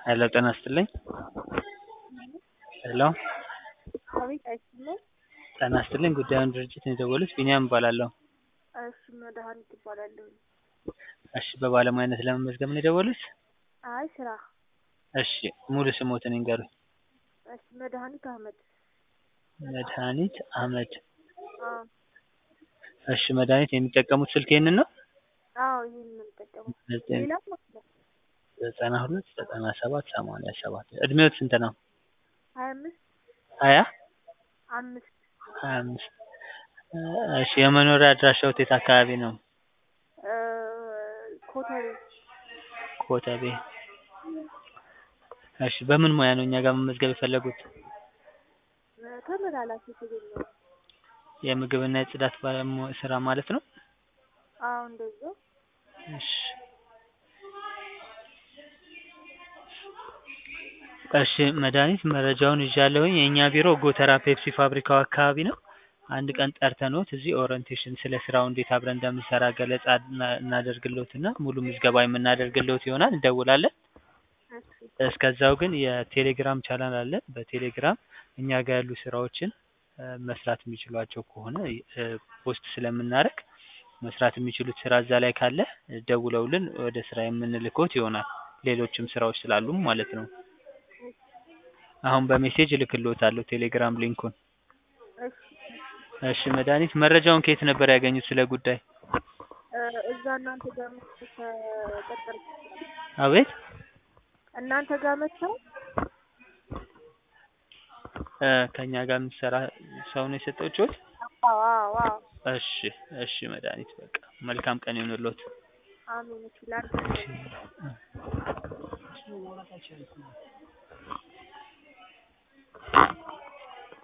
ሄሎ ጤና ይስጥልኝ ሄሎ አቤት አይሰማም? ጤና ይስጥልኝ ጉዳዩን ድርጅት ነው የደወሉት ቢኒያም እባላለሁ እሺ መድኃኒት እባላለሁኝ። እሺ በባለሙያነት ለመመዝገብ ነው የደወሉት አይ ስራ እሺ ሙሉ ስሞትን ይንገሩኝ እሺ መድኃኒት አህመድ መድኃኒት አህመድ አዎ እሺ መድኃኒት የሚጠቀሙት ስልክ ይህንን ነው አዎ ይሄን ነው የምጠቀመው ዘጠኝ ሌላም አለ ዘጠና ሁለት ዘጠና ሰባት ሰማንያ ሰባት እድሜዎት ስንት ነው ሀያ አምስት ሀያ አምስት ሀያ አምስት እሺ የመኖሪያ አድራሻዎት የት አካባቢ ነው እ ኮተቤ ኮተቤ እሺ በምን ሙያ ነው እኛ ጋር መመዝገብ የፈለጉት እ ተመላላሽ የተገኘው የምግብና የጽዳት ባለሙያ ስራ ማለት ነው አዎ እንደዛው እሺ እሺ መድኃኒት መረጃውን ይዣለሁኝ የእኛ ቢሮ ጎተራ ፔፕሲ ፋብሪካው አካባቢ ነው አንድ ቀን ጠርተንዎት እዚህ ኦሪንቴሽን ስለ ስራው እንዴት አብረን እንደምንሰራ ገለጻ እና- እናደርግልዎትና ሙሉ ምዝገባ የምናደርግልዎት ይሆናል እንደውላለን እሺ እስከዛው ግን የቴሌግራም ቻናል አለን በቴሌግራም እኛ ጋር ያሉ ስራዎችን እ መስራት የሚችሏቸው ከሆነ እ ፖስት ስለምናደርግ መስራት የሚችሉት ስራ እዛ ላይ ካለ ደውለውልን ወደ ስራ የምንልክዎት ይሆናል ሌሎችም ስራዎች ስላሉም ማለት ነው አሁን በሜሴጅ እልክልዎታለሁ ቴሌግራም ሊንኩን እሺ እሺ መድኃኒት መረጃውን ከየት ነበር ያገኙት ስለ ጉዳይ እ እዛ እናንተ ጋር መጥተው ተቀጠርኩ አቤት እናንተ ጋር መጥተው እ ከእኛ ጋር የምትሰራ ሰው ነው የሰጠችዎት አዎ አዎ አዎ እሺ እሺ መድኃኒት በቃ መልካም ቀን ይሁንልዎት አሜን እሺ ላንተ